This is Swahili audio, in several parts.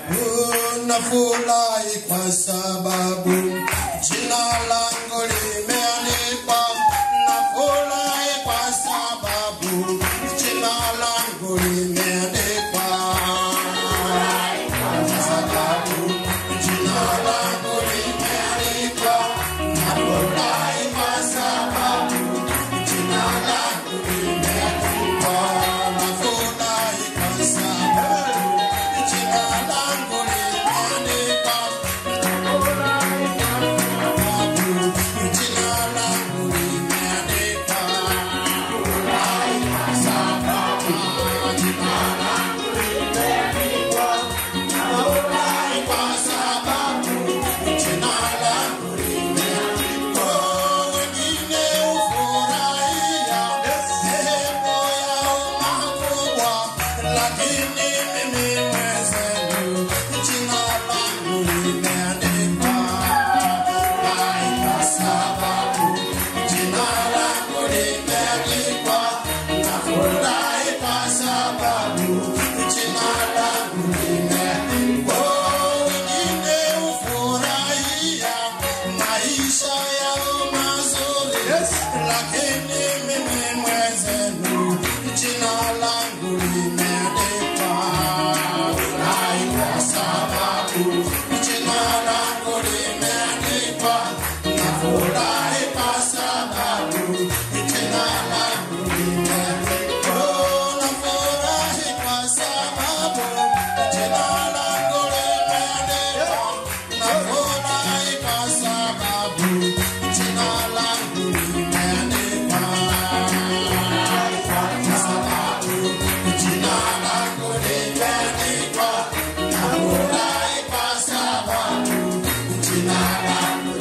Nafurahi kwa sababu jina langu limeandikwa. Nafurahi kwa sababu jina langu limeandikwa. Kwa sababu jina langu limeandikwa. Nafurahi kwa sababu jina langu limeandikwa. Nafurahi kwa sababu jina langu limeandikwa. Jina langu limeandikwa. Kwa sababu jina langu limeandikwa. Wengine hufurahia sehemu yao makubwa, lakini mimi mwenzenu jina langu limeandikwa. Kwa sababu jina langu limeandikwa. Nafurahi kwa sababu jina langu limeandikwa. Wengine hufurahia maisha yao mazuri, lakini mimi mwenzenu jina langu limeandikwa. Furahi kwa sababu jina langu limeandikwa. Nafurahi kwa sababu jina langu limeandikwa. Nafurahi kwa sababu jina langu limeandikwa. Nafurahi kwa sababu jina langu limeandikwa. Kwa sababu jina langu limeandikwa. Nafurahi kwa sababu jina langu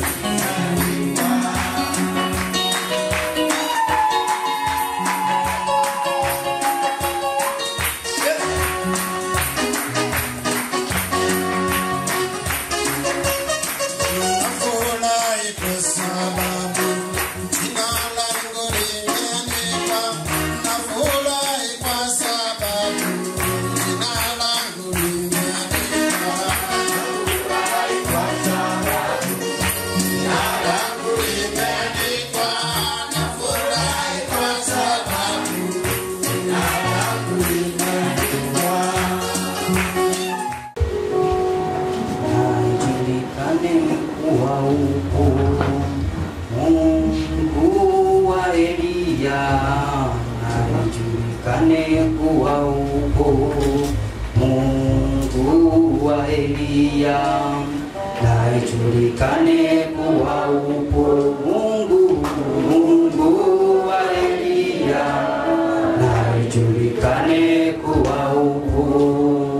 Nafurahi kwa sababu jina langu limeandikwa. Nafurahi kwa sababu jina langu limeandikwa. Nafurahi kwa sababu jina langu limeandikwa. Nafurahi kwa sababu jina langu limeandikwa. Najulikane kuwa upo Mungu wa Eliya, najulikane kuwa upo Mungu wa Eliya, najulikane kuwa upo Mungu, Mungu wa Eliya, najulikane kuwa upo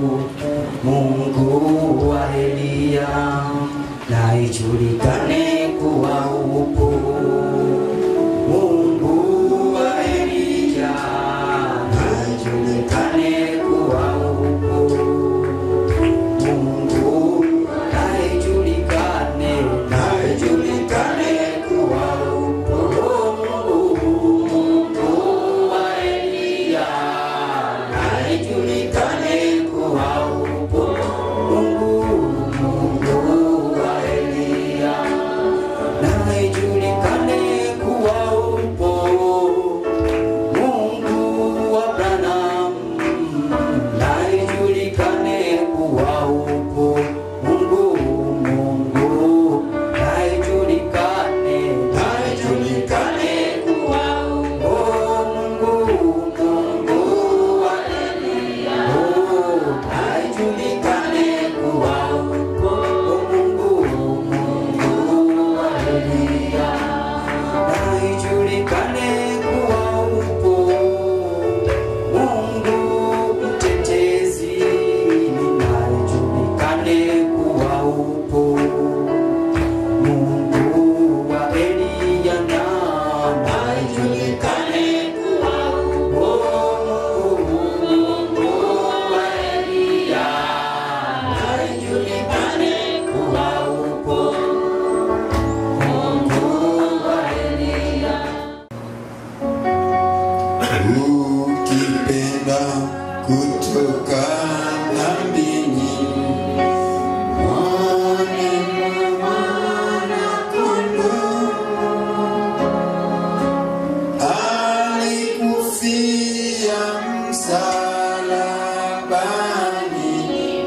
Mungu wa Eliya na ijulikane kuwa upo. Mungu wa Eliya na ijulikane kuwa upo. Mungu na ijulikane, na ijulikane kuwa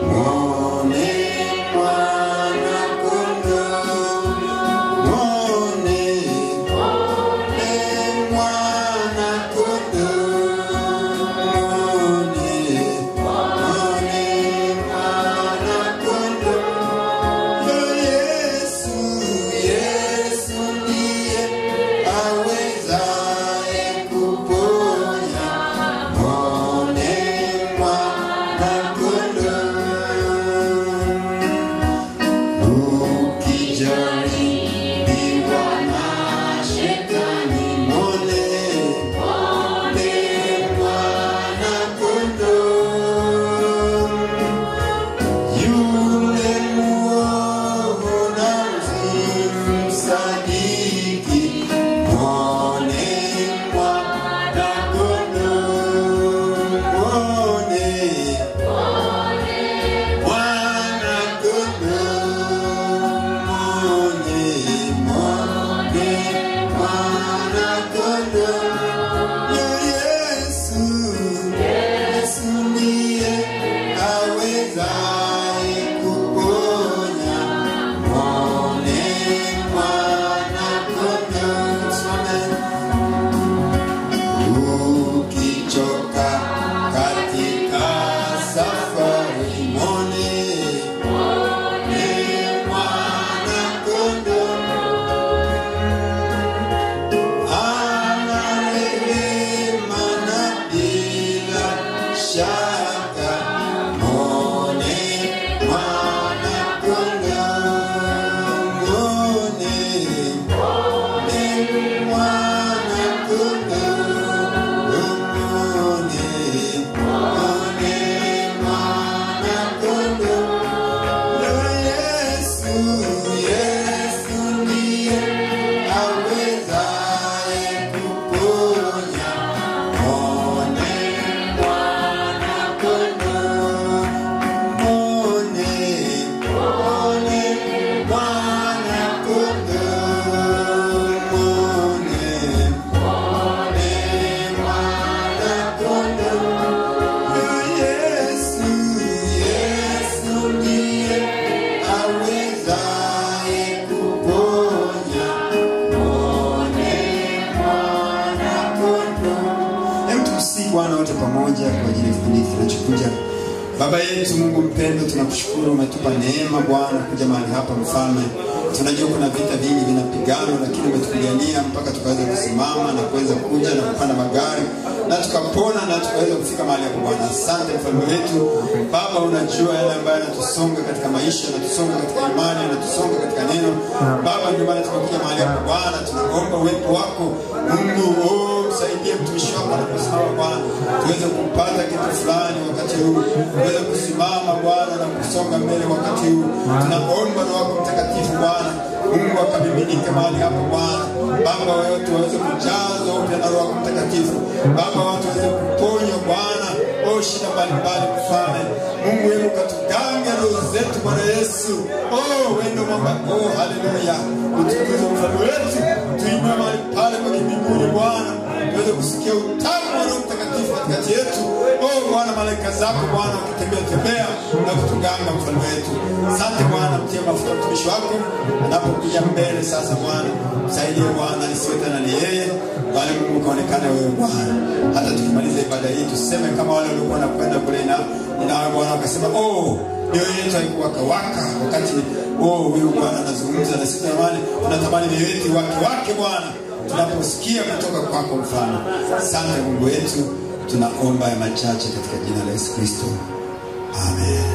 Mwone mwana kondoo, mwone, mwone mwana kondoo, mwone, mwone mwana kondoo. Yesu, Yesu ndiye awezaye kuponya. Mwone mwana kondoo. Ukijaribiwa na shetani, mwone, mwone mwana kondoo. Yule muovu na msadiki, mwone mwana kondoo. Mwone mwana kondoo. Mwone, mwone mwana kondoo. Yesu, Yesu ndiye awezaye kuponya. Mwone mwana kondoo. Ukichoka katika safari, mwone, mwone mwana kondoo. Ana rehema na bila shaka, mwone mwana kondoo. Mwone, mwone mwana kondoo. Mwone, mwone mwana kondoo. Yesu, Yesu ndiye awezaye kuponya. Mwone mwana kondoo. Mwone, mwone mwana kondoo. Mwone, mwone mwana kondoo. Yesu, Yesu ndiye awezaye kuponya. Mwone mwana kondoo. Hebu tumsihi Bwana wote pamoja kwa ajili ya kipindi hiki kinachokuja. Baba yetu Mungu mpendo, tunakushukuru umetupa neema Bwana kuja mahali hapa mfalme. Tunajua kuna vita vingi vinapiganwa, lakini umetupigania mpaka tukaweza kusimama na kuweza kuja na kupanda magari na tukapona na tukaweza kufika mahali hapo Bwana. Asante mfalme wetu. Baba, unajua yale ambayo yanatusonga katika maisha, yanatusonga katika imani, yanatusonga katika neno. Baba, ndio maana tumekuja mahali hapo Bwana, tunaomba uwepo wako Mungu. Oh, msaidie mtumishi wako anaposimama Bwana, tuweze kupata kitu fulani wakati huu, tuweze kusimama Bwana na kusonga mbele wakati huu. Tunaomba Roho wako Mtakatifu Bwana, Mungu akamiminike mahali hapo Bwana. Baba, wote waweze kujazwa upya na Roho wako Mtakatifu. Baba, watu waweze kuponywa Bwana, oh shida mbalimbali mfalme. Mungu wewe ukatugange roho zetu Bwana Yesu. Oh, wendo mwamba, oh haleluya. Utukuze mfalme wetu, tuinue mahali pale kwa mbinguni Bwana, tuweze kusikia utamu wa Roho Mtakatifu katikati yetu. Oh Bwana, malaika zako Bwana wakitembea tembea na kutuganga mfalme wetu. Asante Bwana, mtie mafuta mtumishi wako anapokuja mbele sasa Bwana, msaidie Bwana, nisiwe tena ni yeye bali Mungu kaonekane wewe Bwana. Hata tukimaliza ibada hii tuseme kama wale waliokuwa wanakwenda kule na na Bwana wakasema oh, mioyo yetu haikuwaka waka wakati oh, huyu Bwana anazungumza na sisi tamani, tunatamani mioyo yetu wake wake Bwana tunaposikia kutoka kwako mfano. Asante Mungu wetu, tunaomba ya machache katika jina la Yesu Kristo, amen.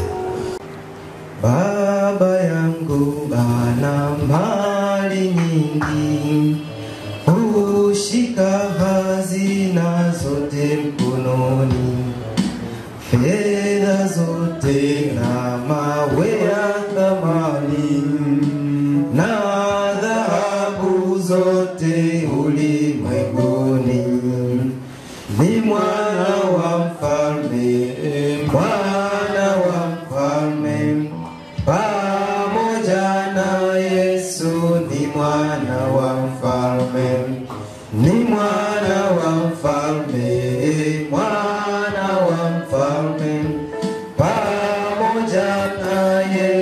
Baba yangu ana mali nyingi, hushika hazina zote mkononi, fedha zote na mawe ya thamani na dhahabu zote ulimwenguni. Ni mwana wa mfalme, mwana wa mfalme, pamoja na Yesu ni mwana wa mfalme, ni mwana wa mfalme, mwana wa mfalme, pamoja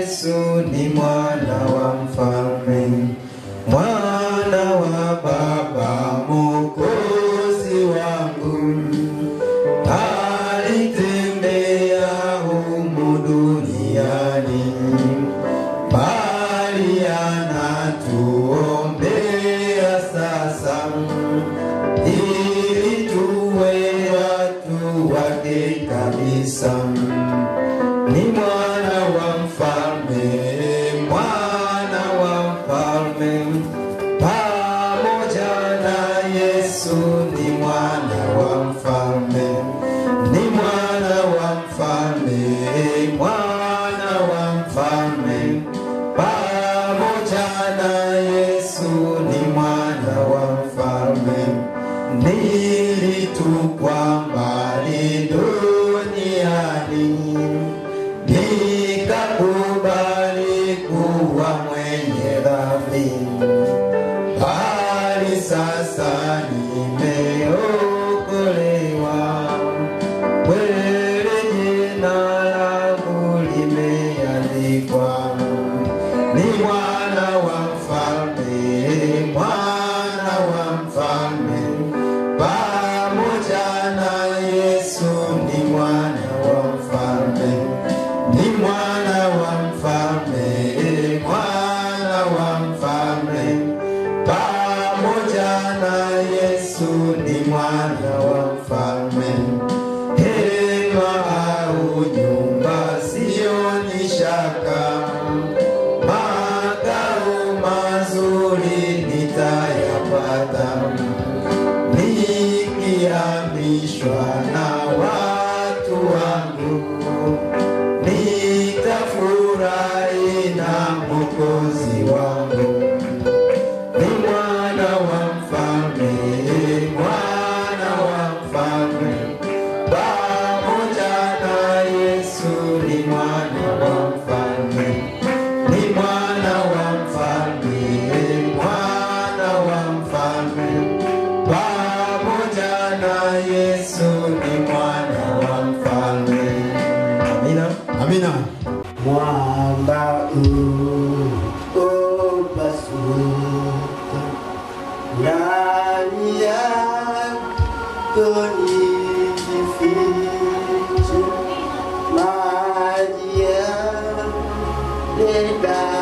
Yesu ni mwana wa mfalme, mwana wa Baba, Mwokozi wangu. Alitembea humu duniani, bali anatuombea sasa, ili tuwe watu wake kabisa ni mwana wa mfalme, mwana wa mfalme, pamoja na Yesu ni mwana wa mfalme, ni mwana wa mfalme, mwana wa mfalme, pamoja na Yesu ni mwana wa mfalme, nilitupwa mbali duniani nikakubali kuwa mwenye dhambi, bali sasa nimeokolewa. Kweli jina langu limeandikwa, ni mwana wa mfalme, mwana wa mfalme, pamoja na Yesu ni mwana wa mfalme ni mwana wa mfalme, mwana wa mfalme, pamoja na Yesu ni mwana wa mfalme. Hema au nyumba sioni shaka, makao mazuri nitayapata nikiamishwa na watu wangu nitafurahi na Mwokozi wangu. Ni mwana wa mfalme, mwana wa mfalme, pamoja na Yesu ni mwana wa mfalme, ni mwana wa mfalme, mwana wa mfalme, pamoja na Yesu ni mwana wa mfalme. Amina. Amina. Mwamba huu upasuka ndani yako nijifiche, maji yale